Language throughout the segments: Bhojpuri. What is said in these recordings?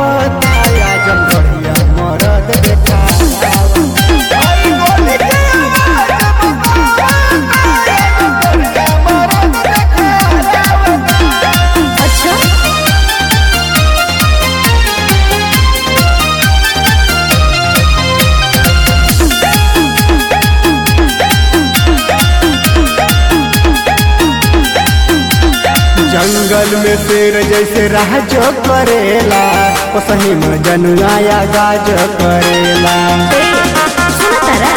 बतावता आजम बढ़िया मरद देखावता अच्छा जंगल में शेर जैसे राज करेला ओ सही में जनुआया गाज करेला सुना तारा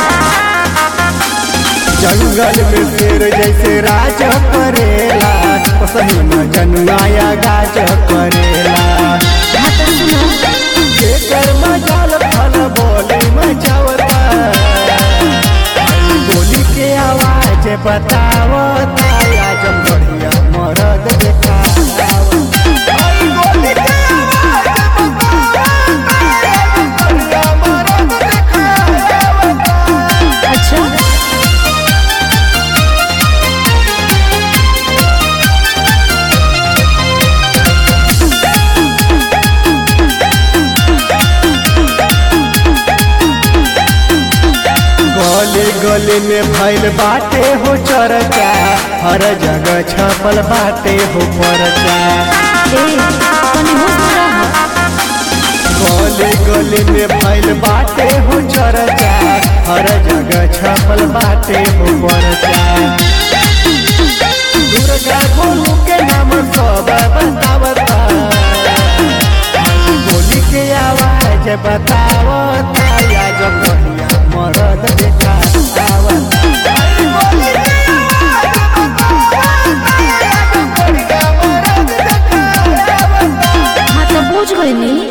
जंगल में शेर जैसे राज करेला ओ सही में जनुआया गाज करेला हाँ तो सुनो जेकर मजाल फल बोली मचावता बोली के आवाज बतावता आजम बढ़िया मरद देखावता अच्छा गली गली में भैल बाटे हो चर्चा हर जगह छपल बाटे हो परचा ए तनी होश में रह गली गली में भैल बाटे हो चर्चा हर जगह छपल बाटे हो परचा दुर्गा गोलू के नाम सब बतावता बोली के आवाज बतावता